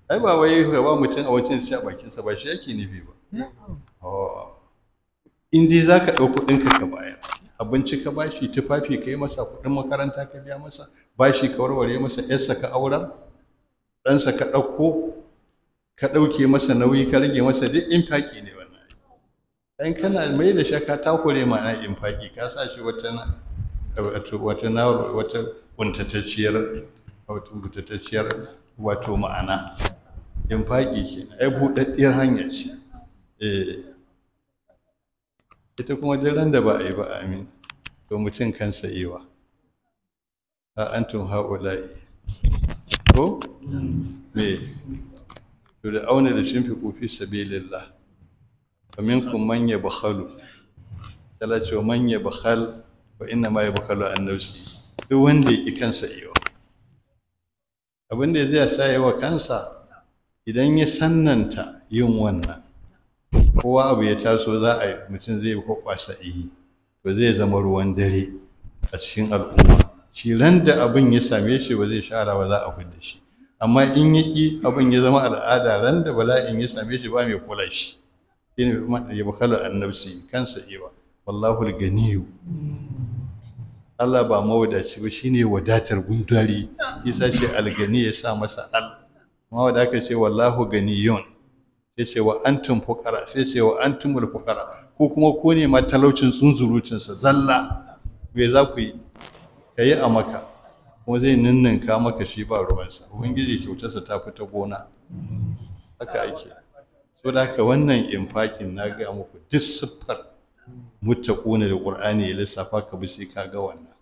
ai ba wai ka ba mutum abincin shi a bakinsa ba shi yake nufi ba in dai za ka ɗau kuɗinka ka bayar abinci ka bashi tufafi ka yi masa kuɗin makaranta ka biya masa bashi ka warware masa yarsa ka auren ɗansa ka ɗauko ka ɗauke masa nauyi ka rage masa duk infaki ne wannan dan kana mai da shaka takure ma'ana infaki ka sa shi wata wata na wata kuntatacciyar wato kuntatacciyar wato ma'ana infaki kenan ai buɗaɗɗiyar hanya ce eh ita kuma duk ran da ba a yi ba amin to mutum kansa yiwa ha antum haula'i ko me to da auna da cin fiku fi sabilillah wa minkum man yabkhalu tala ce man yabkhal wa inna ma yabkhalu an nafsi duk wanda yake kansa yiwa abin da zai sa yawa kansa idan ya sannanta yin wannan kowa abu ya taso za a yi mutum zai kwakwasa iyi to zai zama ruwan dare a cikin al'umma shi ran da abin ya same shi ba zai shara ba za a fidda shi amma in ya ƙi abin ya zama al'ada ran da bala'in ya same shi ba mai kula shi shi ne ya bakalu annabsi kansa ewa wallahu ganiyu Allah ba mawadaci ba shine wadatar gundari isa shi algani ya sa masa al mawadaka ce wallahu ganiyun sai ce wa antum fuqara sai ce wa antumul fuqara ko kuma ko ne ma talaucin tsunzurutun sa zalla me za ku yi kayi a maka kuma zai ninninka maka shi ba ruwansa ubangiji kyautarsa ta fita gona haka ake so da haka wannan infakin na ga muku duk siffar muttaquna da qur'ani ya lissafa ka bi sai ka ga wannan